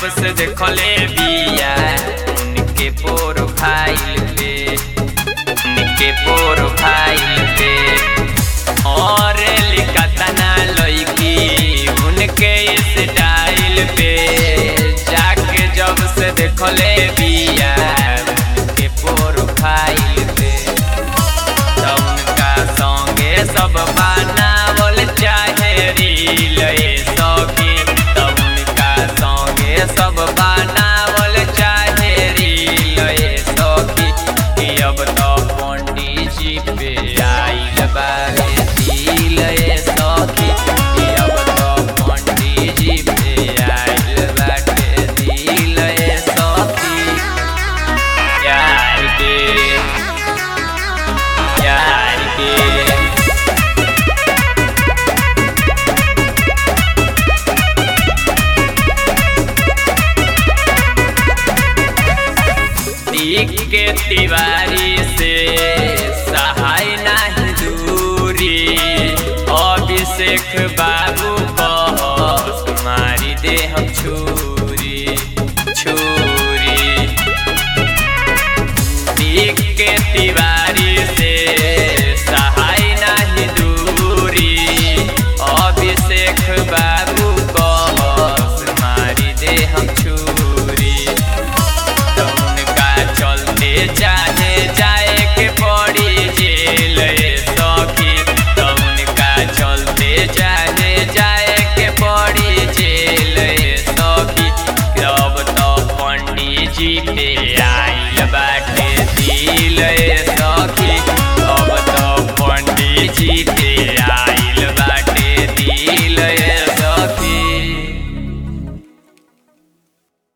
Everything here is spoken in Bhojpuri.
से देखले बिया उनके प्रोफाइल पे उनके प्रोफाइल पे और लिखतना लड़की उनके स्टाइल पे जाके जब से देखले बिया उनके प्रोफाइल पे त उनका संगे सब बनावल चाहे रील ए सखी त उनका संगे सब बनावल चाहे रील ए सखी कि अब तो पंडित जी पे आइल बारे दिल ए सखी कि अब तो पंडित जी पे आइल बाटे दिल ए सखी यार के यार के तीक के तिवारी से सहाय नहीं दूरी अभिषेक बाबू कह मारी दे हम छुरी छुरी तीक के तिवारी से सहाय नहीं दूरी अभिषेक बाबू कह मारी दे हम छुरी त उनका चलते चाहे जाए के पड़ी जेल ए सखी त उनका चलते चाहे जाए के पड़ी जेल ए सखी अब तो पंडित जी पे आइल बाटे दिल ए सखी अब तो पंडित जी